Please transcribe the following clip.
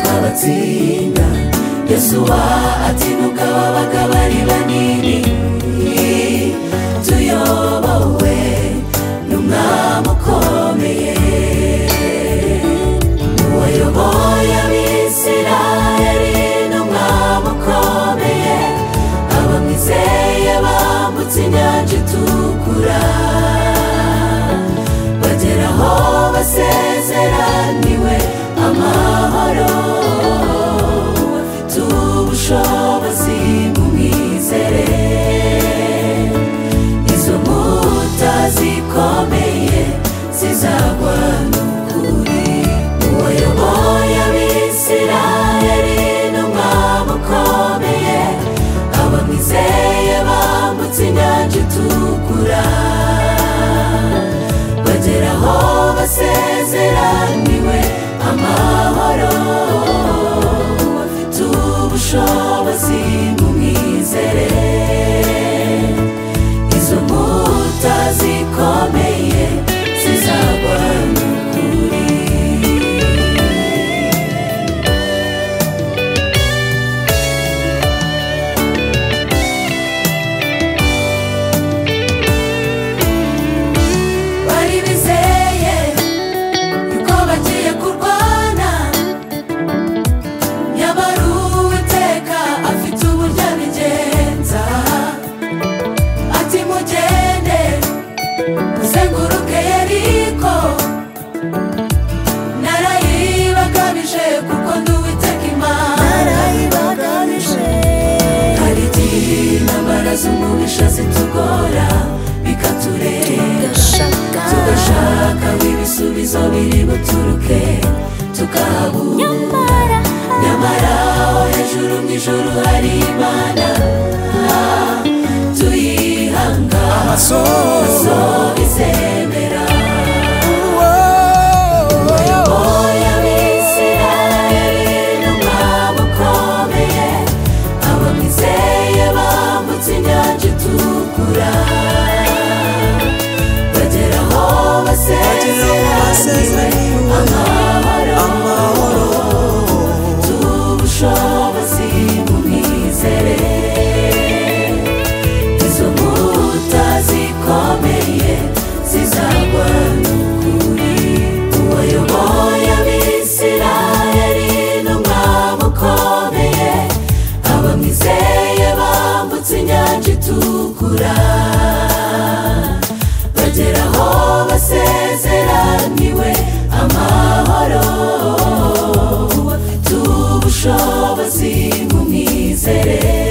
azabatsinda yosuwa atinuka babaga bari banini tuyobowe n'umwami ukomeye wayoboye abisirayeli n'umwami ukomeye abamwizeye bambutse inyanja itukura bagera aho basezeraniwe amahoro bafite ubushobozi mumwizere izo nkuta zikomeye zizagwa n'ukuri uwayoboye abisirayeli n'umwami ukomeye abamwizeye bambutse inyanja itukura bagera aho basezeraniwe amahoro bafite ubushobozi mumwizere izo nkuta zikomeye zizagwa n'ukuri bari bizeye yuko bagiye kurwana nyamara uwiteka afite uburyo abigenza ati mugende muzenguruke yeriko narayibagamije kuko ndi uwiteka imana hari igihe intambara z'umubisha zitugora bikaturenga tugashaka ibisubizo biri buturuke tukabura nyamara aho hejuru mu ijuru hari imana ah, tuyihanga amaso izemera uwayoboye abisirayeli n'umwami ukomeye abamwizeye bambutse inyanja itukura bagera aho basezeraniwe amahoro tubushobozi mu mwizere izo nkuta zikomeye zizagwa n'ukuri uwayoboye abisirayeli n'umwami ukomeye abamwizeye bambutse inyanja itukura bagera aho basezeraniwe amahoro bafite ubushobozi mu mwizere